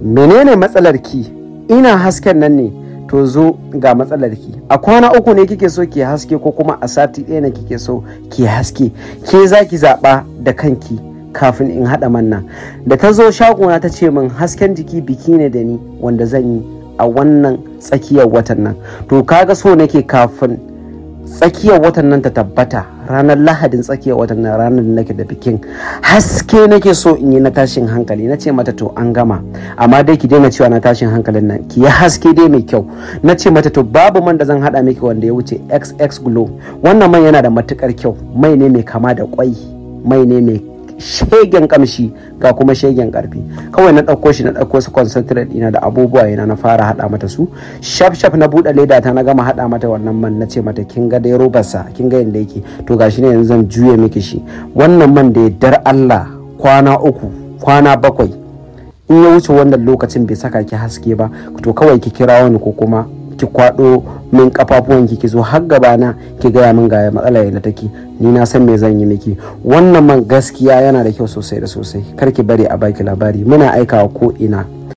menene matsalar ki ina hasken nan ne to zo ga matsalar ki a kwana uku ne kike so ki haske ko kuma a sati ɗaya ne kike so ki haske ke za ki zaɓa da kanki kafin in haɗa manna da ta zo shagona ta ce min hasken jiki biki ne da ni wanda zan yi a wannan tsakiyar watan nan to kaga so nake kafin tsakiyar watan nan ta tabbata ranar lahadin tsakiyar watan nan ranar da nake da bikin haske nake so in yi na tashin hankali na ce mata to an gama amma dai ki daina cewa na tashin hankalin nan ki yi haske dai mai kyau na ce mata to babu man da zan hada miki wanda ya wuce xx glow wannan man yana da matukar kyau mai ne mai kama da kwai mai ne mai shegen kamshi ga kuma shegen karfi kawai na ɗauko shi na ɗauko su concentrate ɗina da abubuwa yana na fara haɗa mata su shaf shaf na buɗe leda ta na gama haɗa mata wannan man na ce mata kin ga dai robarsa kin ga yadda yake to gashi ne yanzu zan juye miki shi wannan man da dar Allah kwana uku kwana bakwai in ya wuce wannan lokacin bai saka ki haske ba to kawai ki kira wani ko kuma ki kwado min kafafuwan ki ki zo har gabana ki gaya min ga matsala yadda take ni na san me zan yi miki wannan man gaskiya yana da kyau sosai da sosai kar ki bari a baki labari muna aikawa ko ina